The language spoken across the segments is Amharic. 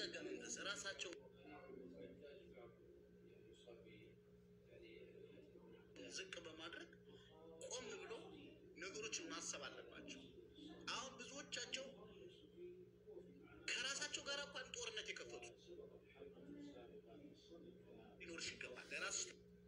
በተረጋጋ መንፈስ ራሳቸው ዝቅ በማድረግ ቆም ብሎ ነገሮችን ማሰብ አለባቸው። አሁን ብዙዎቻቸው ከራሳቸው ጋር እንኳን ጦርነት የከፈቱ ሊኖርሽ ይገባል። ለራሱ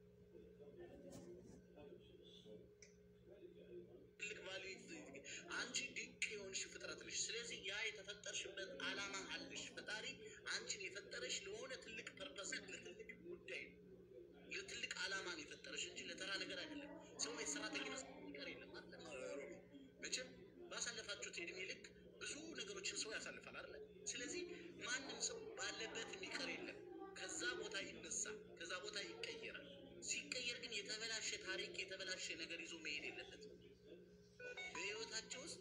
ትልቅ ቫሉ አንቺ ድንቅ የሆንሽ ፍጥረት ነሽ። ስለዚህ ያ የተፈጠርሽበት ዓላማ አለሽ። ፈጣሪ አንቺን የፈጠረሽ ለሆነ ትልቅ ፐርፐስ፣ ለትልቅ ጉዳይ ነው። ለትልቅ ዓላማ ነው የፈጠረሽ እንጂ ለተራ ነገር አይደለም። ሰው የሰራተኝነት ነገር የለም አለ ሮሚ። መቼም ባሳለፋችሁት የእድሜ ልክ ብዙ ነገሮችን ሰው ያሳልፋል አይደለ? ስለዚህ ማንም ሰው ባለበት የሚቀር የለም። ከዛ ቦታ ይነሳል፣ ከዛ ቦታ ይቀየራል። ሲቀየር ግን የተበላሸ ታሪክ፣ የተበላሸ ነገር ይዞ መሄድ የለበትም። በህይወታቸው ውስጥ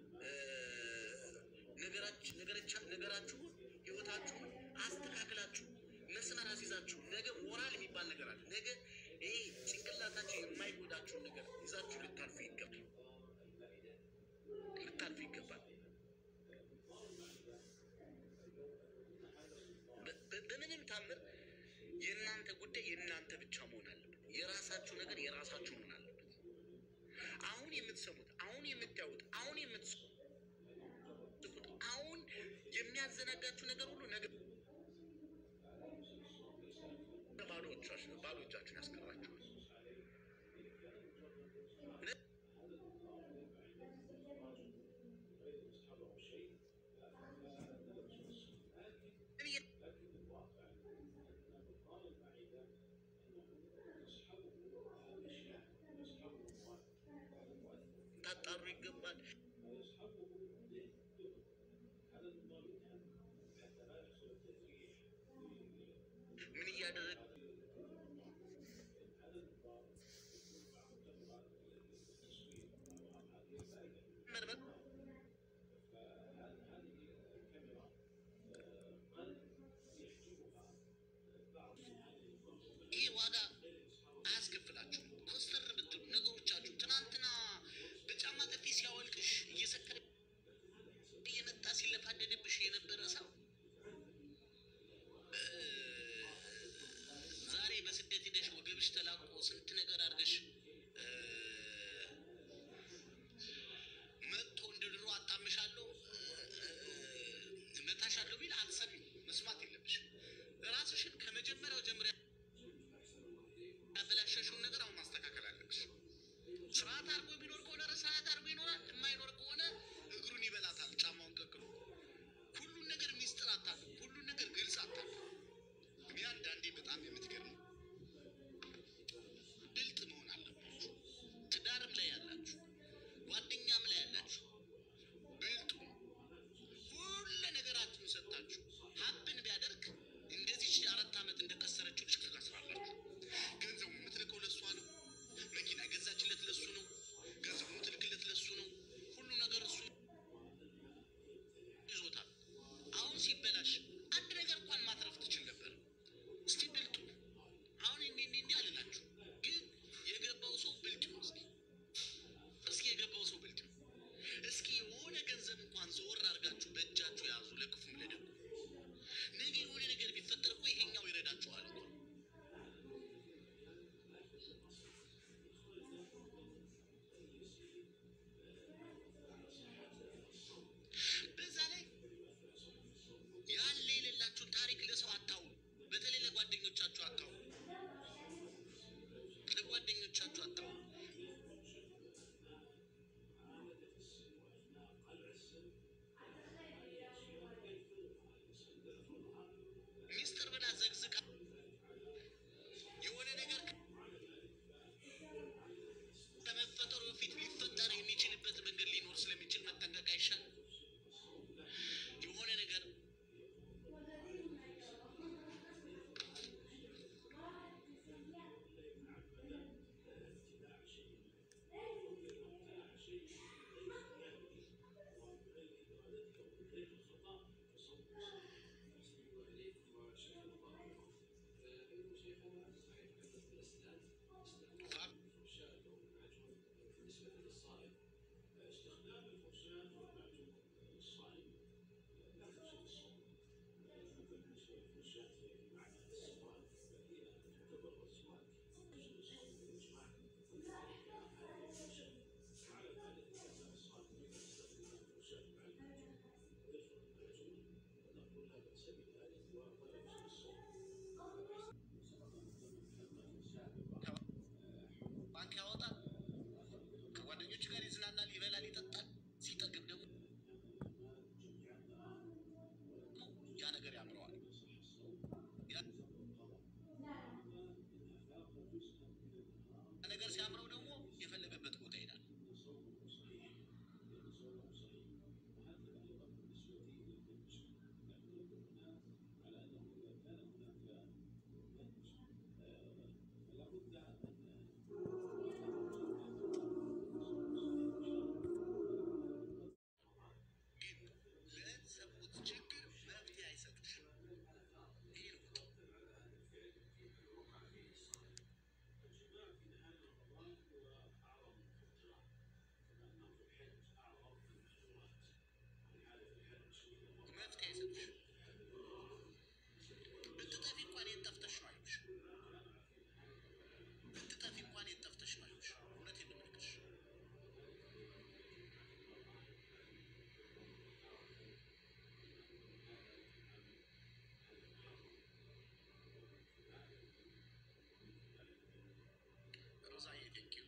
ነገራችሁን ህይወታችሁን አስተካክላችሁ መስመር አስይዛችሁ ነገ ሞራል የሚባል ነገር አለ። ነገ ይሄ ጭንቅላታችሁ የማይጎዳችሁን ነገር ይዛችሁ ልታልፉ ይገባል፣ ልታልፉ ይገባል። በምንም ታምር የእናንተ ጉዳይ የእናንተ ብቻ መሆን አለበት። የራሳችሁ ነገር የራሳችሁ መሆን አለበት። አሁን የምትሰሙት፣ አሁን የምታዩት፣ አሁን የምትስቁት፣ አሁን የሚያዘናጋችሁ ነገር ሁሉ ነገ ባዶ እጃችሁን ያስቀራችኋል። ታጣሩ ይገባል። ምን እያደረግ ይህ ዋጋ አያስከፍላችሁም። ኮስተር ብትሉ ነገሮቻችሁ ትናንትና በጫማ ጥፊ ሲያወልቅሽ እየሰከረ እየመጣ ሲለፋደድብሽ የነበረ ሰው ዛሬ በስደት ሂደሽ ወገብሽ ተላቆ ስንት ነገር አድርገሽ መጥቶ እንደ ድሮ አጣምሻለሁ መታሻለሁ ቢል አትሰሚም፣ መስማት የለብሽም። ራስሽን ከመጀመሪያው ጀምሪያ ያበላሸሽውን ነገር አሁን ማስተካከል አለብሽ። ስርዓት አድርጎ የሚኖር ከሆነ ስርዓት አድርጎ ይኖራል። የማይኖር ከሆነ እግሩን ይበላታል፣ ጫማውን ቀቅሎ። ሁሉን ነገር ሚስጥር አታሉ፣ ሁሉን ነገር ግልጽ አታሉ። እኔ አንዳንዴ በጣም የምትገርም ብልጥ መሆን አለባችሁ። ትዳርም ላይ ያላችሁ፣ ጓደኛም ላይ ያላችሁ ብልጡ ሁሉ ነገራችሁን ሰጥታችሁ ሀብን ቢያደርግ እንደዚህ አራት ዓመት እንደከሰረችው ልጅ ትከስራላችሁ። ገንዘቡ የምትልከው ለእሷ ነው። መኪና የገዛችለት ለሱ ነው። ገንዘቡ የምትልክለት ለሱ ነው። ሁሉ ነገር እሱ ይዞታል። አሁን ሲበላሽ አንድ ነገር እንኳን ማትረፍ ትችል ነበር። እስቲ ብልጡ አሁን እንዲህ እንዲህ እንዲህ አልላችሁ፣ ግን የገባው ሰው ብልጥ ነው። እስኪ እስኪ የገባው ሰው ብልጥ ነው። እስኪ የሆነ ገንዘብ እንኳን ዘወር አድርጋችሁ በእጃችሁ ያዙ፣ ለክፉም ለደጉ። ነገ የሆነ ነገር ቢፈጠር እኮ ይሄኛው ይረዳችኋል እኮ በዛ ላይ ያለ የሌላችሁን ታሪክ ለሰው አታውሩ። በተለይ ለጓደኞቻችሁ አታውሩ። ለጓደኞቻችሁ አታውሩ። ሚስጥር ብላ ዘግዝቃ የሆነ ነገር ከመፈጠሩ በፊት ሊፈጠር የሚችልበት መንገድ ሊኖር ስለሚችል መጠንቀቅ አይሻልም? የሆነ ነገር ነገር ያምረዋል። ያ ነገር ሲያምረው ደግሞ የፈለገበት ቦታ ይሄዳል። ግን ለሰሙት ችግር መፍትሄ አይሰጡሽም። ይሄ ነው መፍትሄ አይሰጡሽም። ብትጠፊ እንኳን የት ጠፍተሽ ነው አይሉሽ። ብትጠፊ እንኳን የት ጠፍተሽ ነው አይሉሽ። እውነቴን ነው የምልሽ። ሮዛዬ ቴንኪው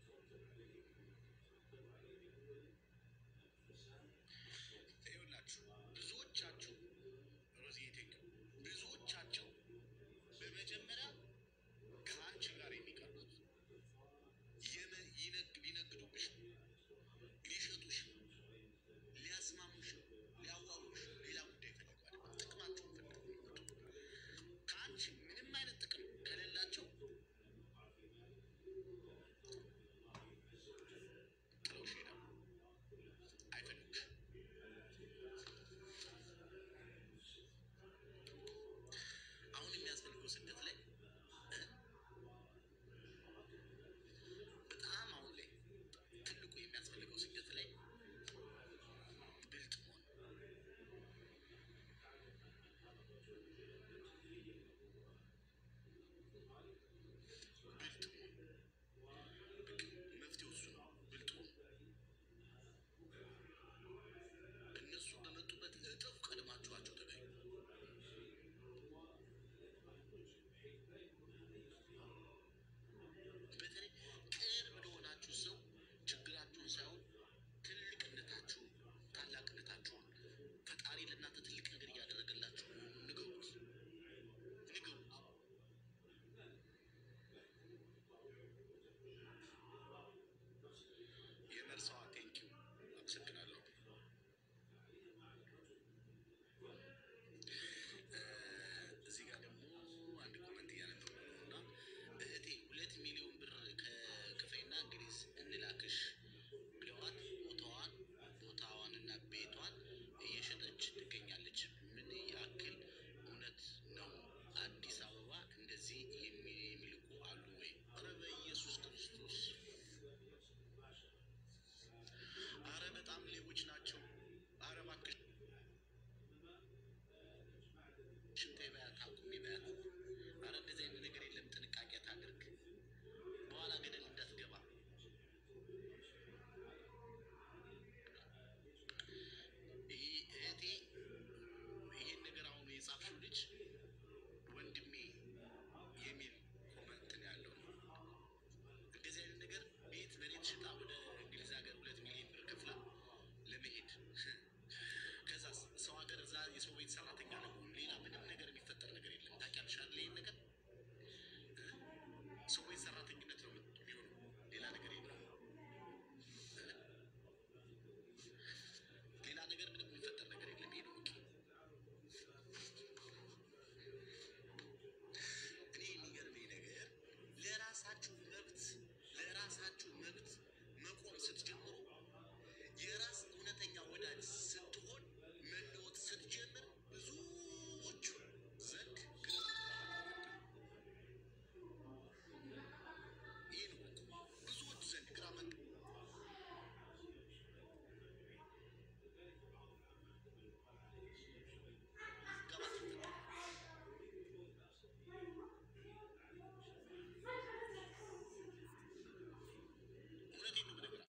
ይኸውላችሁ ብዙዎቻችሁ ሮዚዬ ቴንኪው ብዙዎቻቸው በመጀመሪያ ከአንቺ ጋር የሚቀርቡት የመ- ይነግ- ሊነግዱብሽ ነው፣ ሊሸጡሽ ነው፣ ሊያስማሙሽ ነው፣ ሊያዋሩሽ ነው። ሌላ ጉዳይ ፈልገው አይደለም። ጥቅማቸውን ፈልገው ነው የሚመጡት። ከአንቺ ምንም አይነት ጥቅም ከሌላቸው ጥለውሽ ይሄዳሉ። አይፈልጉሽም። አሁን የሚያስፈልገው ስደት ላይ እ? በጣም አሁን ላይ ትልቁ የሚያስፈልገው ስደት ላይ ብልጥ መሆን ብልጥ መሆን በቃ መፍትሄው እሱ ነው። ብልጥ ሁኑ። እነሱ በመጡበት እጥፍ ቀድማችኋቸው ተገኙ። በተለይ ቅርብ ለሆናችሁ ሰው ችግራችሁን ሳይሆን ትልቅነታችሁን፣ ታላቅነታችሁን ፈጣሪ ለእናንተ ትልቅ ነገር እያደረገላችሁ መሆኑን ንገሩት፣ ንገሩት። የመርሳዋ ቴንኪው አመሰግናለሁ። እዚህ ጋር ደግሞ አንድ ኮመንት እያነበብኩ ነው እና እህቴ ሁለት ሚሊዮን ብር ከክፍሬና እንግሊዝ እንላክሽ ብለዋት ቦታዋን ቦታዋንና ቤቷን እየሸጠች ትገኛለች። ምን ያክል እውነት ነው? አዲስ አበባ እንደዚህ የሚ- የሚልኩ አሉ ወይ? ኧረ በኢየሱስ ክርስቶስ! አረ በጣም ሌቦች ናቸው። አረ እባክሽ ሽንቴ